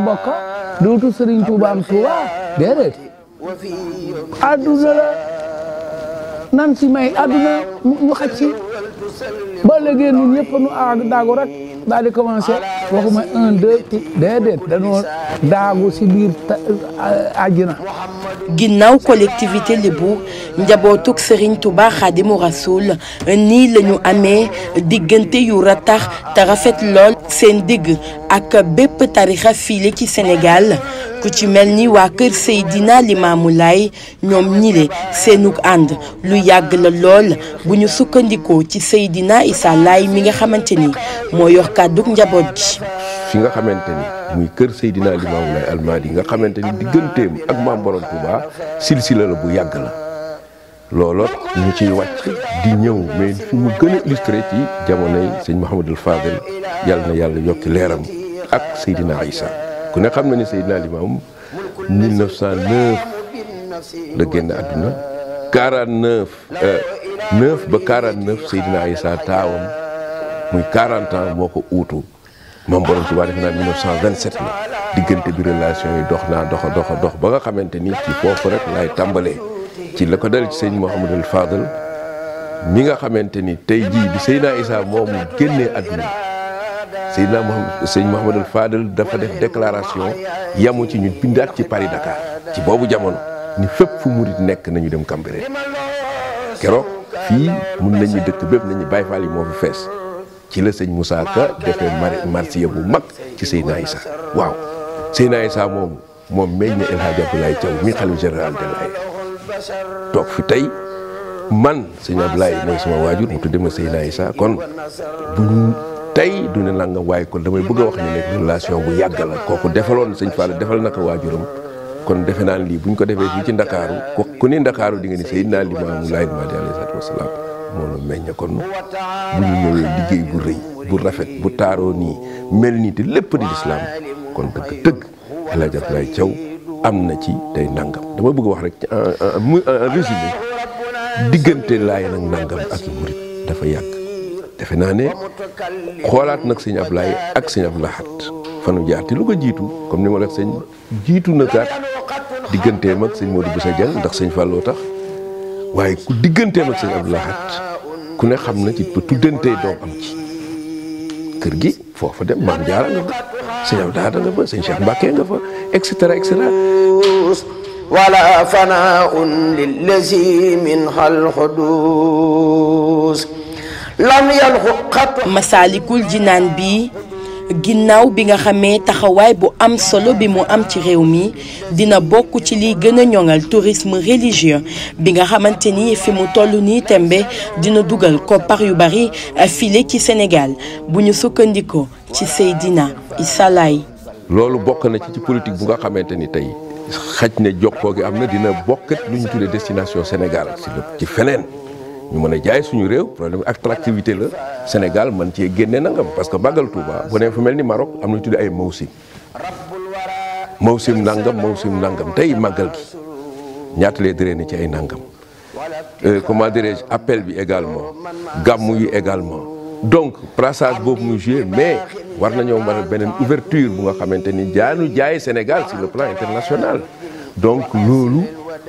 bokka dootu Sëriñ Tuuba am Tuuba déedéet adduna la nan si may adduna ñu xaj si ba léegi ñun ñëpp nu aag daagu rek daal di commencé waxuma un deux déedéet dañoo daagu si biir àjjina ginnaaw collectivité Lébu njabootuk Serigne Touba Xaadimu Rasuul nii la ñu amee diggante yu ratax te rafet lool seen digg ak bépp tarixa fiile ci Sénégal ku ci mel ni waa kër Seydina Limaamu Laay ñoom ñile seenug ànd lu yàgg la lool bu ñu sukkandikoo ci Seydina Issa Laay mi nga xamante ni moo yor kàddug njaboot gi fi nga xamante ni muy kër Seydina Limaamu Laay Almadi nga xamante ni digganteem ak maam Borom Touba silsila la bu yàgg la looloo ñu ciy wàcc di ñëw mais fi mu gën a illustré ci jamonoy sëñ Mouhamadul Fadel yàlla na yàlla yokki leeram ak Seydina Issa ku ne xam na ni Seydina Limaamu 1909 la génn àdduna 49 9 ba 49 Seydina Issa taawam muy 40 ans moo ko uutu moom borom Tuubaa defe naa 1927 la diggante bi relation yi dox naa doxa doxa dox ba nga xamante ni ci foofu rek laay tàmbalee ci la ko dal ci sëñ Mouhamadul Fadal mi nga xamante ni tey jii bi Seydina Issa moomu génnee àdduna Seydina Mouhamad sëñ Mouhamadul Fadal dafa def déclaration yamu ci ñu bindaat ci Paris Dakar ci boobu jamono ni fépp fu murit nekk nañu dem Cambérène keroog fii mun nañu dëkk bépp nañu Baye Fall yi moo fi fees ci la sëñ Moussa Ka defee marsiya bu mag ci Seydina Issa waaw Seydina Issa moomu moom meññ na El Hadj Abdoulaye Thiaw mi xalifa général de Laye toog fi tey man sëñ Abdoulaye mooy sama waajur mu tudde ma Seydina Issa kon buñ tey du ne nangam waaye kon damay bëgg a wax ni nekk relation bu yàgg la kooku defaloon sëñ Fall defal na ko waajuram kon defe naa lii buñ ko defee fii ci Ndakaaru ku ku ni Ndakaaru di nga ni Seydina Limaamu Laay Mahdi alayhi salaatu wasalaam moo la meññ kon bu ñu ñëwee liggéey bu rëy bu rafet bu taaroo nii mel nii te lépp di lislaam kon dëgg dëgg El Hadj Abdoulaye Thiaw am na ci tey nangam dama bëgg wax rek ci en résumé diggante laay nag nangam ak i murit dafa yàgg defe naa ne xoolaat nag sëñ Ablaye ak sëñ Abdou Lahad fanu jaar te lu ko jiitu comme ni ma la sëñ jiitu na kaat digganteem ak sëñ Modou Boussa Dieng ndax sëñ Fallou tax waaye ku digganteem ak sëñ Abdou Lahad ku ne xam na ci ba tuddantee doom am ci kër gi foofa dem maam jaara nga fa sëñ Abdou Lahad nga fa sëñ Cheikh Mbacke nga fa et cetera et cetera ولا فناء للذي منها الحدوث لم يلحق قط Masaalikul Jinaan bi ginnaaw bi nga xamee taxawaay bu am solo bi mu am ci réew mi dina bokk ci liy gën a ñoŋal tourisme religieux bi nga xamante ni fi mu toll nii tembe dina dugal koppar yu bari file ci Sénégal bu ñu sukkandikoo ci Seydina Issa Laye loolu bokk na ci ci politique bu nga xamante ni tey xaj na jokkoo gi am na dina bokkat lu ñu tuddee destination Sénégal si la ci feneen ñu mën a jaay suñu réew problème attractivité la Sénégal man cee génne nangam parce que màggal Touba bu nee fu mel ni Maroc am na ñu tuddee ay mawsim mawsim nangam mawsim nangam tey màggal gi ñaata lay drainer ci ay nangam comment dirais-je appel bi également gàmmu yi également donc brassage boobu muy joué mais war nañoo mën a beneen ouverture bu nga xamante ni jaanu jaay Sénégal sur le plan international donc loolu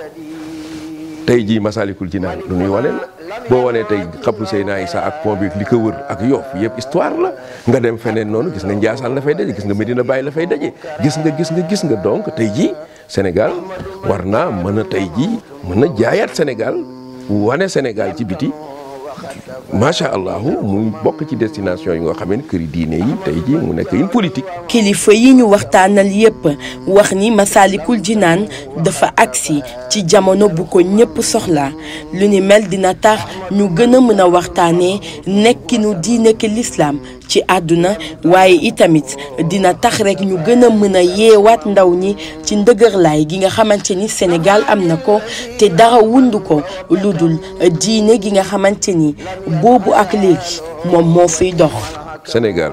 tey jii Masalikul Jinaan lu ñuy wane la boo wanee tey xabru Seydina Issa ak pont bi li ko wër ak Yoff yëpp histoire la nga dem feneen noonu gis nga Njaasaan la fay daje gis nga Medina Baye la fay daje gis nga gis nga gis nga donc tey jii Sénégal war naa mën a tey jii mën a jaayaat Sénégal wane Sénégal ci biti macha allah muy bokk ci destination yi nga xam ne këri diine yi tey jii mu nekk une politique. kilifa yi ñu waxtaanal yépp wax ni Masaalikul Jinaan dafa agsi ci jamono bu ko ñépp soxla lu ni mel dina tax ñu gën a mën a waxtaanee nekkinu diine ki lislaam ci àdduna waaye itamit dina tax rek ñu gën a mën a yeewaat ndaw ñi ci ndëgërlaay gi nga xamante ni Sénégal am na ko te dara wundu ko lu dul diine gi nga xamante ni boobu ak léegi moom moo fiy dox. Sénégal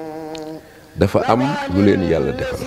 dafa am lu leen yàlla defal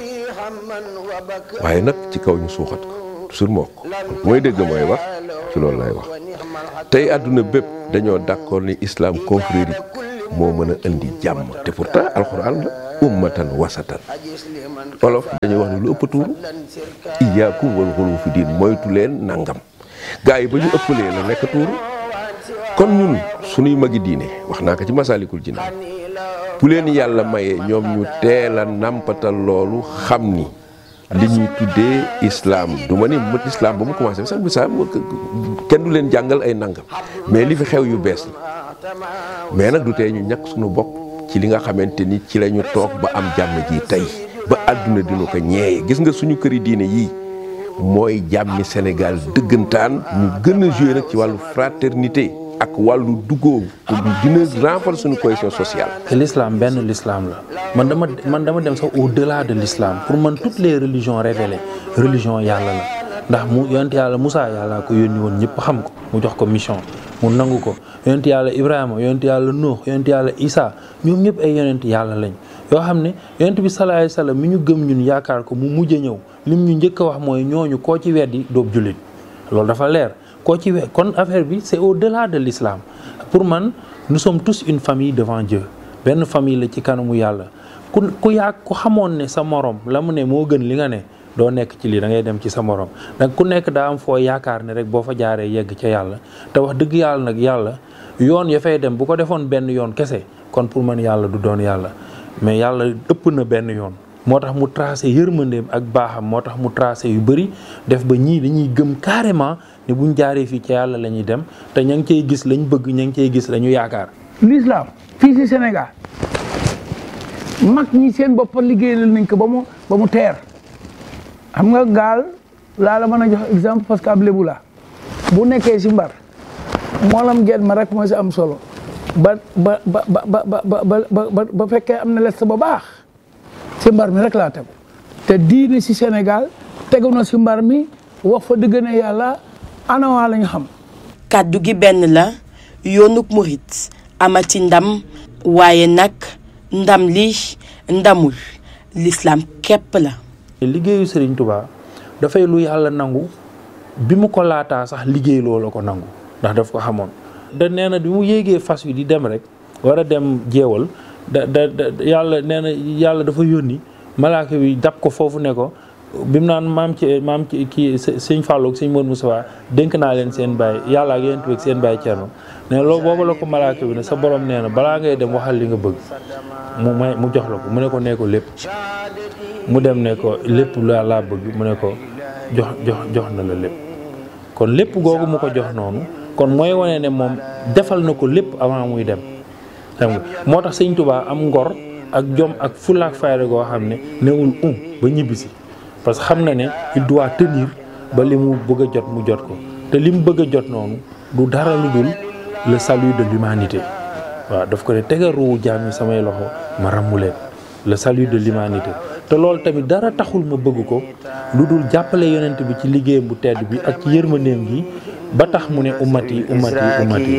waaye nag ci kaw ñu suuxat ko toujours moo ko mooy dégg mooy wax ci loolu lay wax tey àdduna bépp dañoo d'accord ni islam confrérique moo mën a indi jàmm te pourtant alxuraan la ummatan wasatan olof dañuy wax ne lu ëpp tuuru iyaakum wal xulu fi diin moytu leen nangam gaa yi ba ñu ëppalee la nekk tuuru kon ñun suñuy magi diine wax naa ko ci masaalikul jinaan bu leen yàlla mayee ñoom ñu teel a nàmpatal loolu xam ni li ñuy tuddee islam du ma ni mët islam ba mu commencé sax bi sax kenn du leen jàngal ay nangam mais li fi xew yu bees la mais nag du tee ñu ñàkk suñu bopp ci li nga xamante ni ci la ñu toog ba am jàmm ji tey ba àdduna dina ko ñeeye gis nga suñu këri diine yii mooy jàmmi Sénégal dëggantaan ñu gën a joué nag ci wàllu fraternité ak wàllu duggoo pour dina renforcer suñu cohésion sociale. te l'islam benn l'islam la man dama man dama dem sax au-delà de l'islam pour man toutes les religions révélées religion yàlla la ndax mu yonent yàlla Moussa yàlla ko yónni woon ñëpp xam ko mu jox ko mission mu nangu ko yonent yàlla Ibrahima yonent yàlla Nuux yonent yàlla Isa ñoom ñëpp ay yonent yàlla lañ yoo xam ne yonent bi sallallahu alayhi wasallam mi ñu gëm ñun yaakaar ko mu mujj a ñëw lim ñu njëkk a wax mooy ñooñu koo ci weddi doob jullit loolu dafa leer koo ci we kon affaire bi c'est au-delà de l'islam pour man nous sommes tous une famille devant Dieu benn famille la ci kanamu yàlla ku ku yaa ku xamoon ne sa morom la mu ne moo gën li nga ne doo nekk ci lii da ngay dem ci sa morom nag ku nekk daa am foo yaakaar ne rek boo fa jaaree yegg ca yàlla te wax dëgg yàlla nag yàlla yoon ya fay dem bu ko defoon benn yoon kese kon pour man yàlla du doon yàlla mais yàlla ëpp na benn yoon moo tax mu tracé yërmandeem ak baaxam moo tax mu tracé yu bëri def ba ñii dañuy gëm carrément ne buñ jaaree fii ca yàlla la ñuy dem te ña ngi cay gis lañ bëgg ña ngi cay gis la ñu yaakaar. l'islam fii si Sénégal mag ñi seen bopp liggéeyal nañ ko ba mu ba mu teer xam nga gaal laa la mën a jox exemple parce que ab lébu la bu nekkee si mbar moolam genn ma rek moo si am solo ba ba ba ba ba ba ba fekkee am na lest ba baax si mbar mi rek laa tegu te diine si Sénégal tegu na si mbar mi wax fa dëgg ne yàlla anawaa lañ xam. kàddu gi benn la yoonuk murit amati ndam waaye nag ndam li ndamul l'islam képp la. liggéeyu Serigne Touba dafay lu yàlla nangu bi mu ko laataa sax liggéey loo la ko nangu ndax daf ko xamoon. da nee na bi mu yéegee fas wi di dem rek war a dem jeewal da da yàlla nee na yàlla dafa yónni malaaka bi dab ko foofu ne ko bi mu naan maam ci maam ci kii sëñ Fallou ak sëñ Modou Moussa dénk naa leen seen baay yàlla ak yéen ak seen baay Thierno ne loolu boobu la ko malaaka bi ne sa borom nee na balaa ngay dem waxal li nga bëgg mu may mu jox la ko mu ne ko nee ko lépp mu dem ne ko lépp laa laa bëgg mu ne ko jox jox jox na la lépp kon lépp googu mu ko jox noonu kon mooy wane ne moom defal na ko lépp avant muy dem xam nga moo tax sëñ Touba am ngor ak jom ak fulaak fayda goo xam ne newul um ba ñibbisi parce que xam na ne il doit tenir ba li mu bëgg a jot mu jot ko te li mu bëgg a jot noonu du dara lu dul le salut de l'humanité waaw daf ko ne tegal ruuwu jaam yi samay loxo ma ràmmu leen le salut de l'humanité te loolu tamit dara taxul ma bëgg ko lu dul jàppale yonent bi ci liggéeyam bu tedd bi ak ci yërmandeem gi ba tax mu ne ummati ummati ummati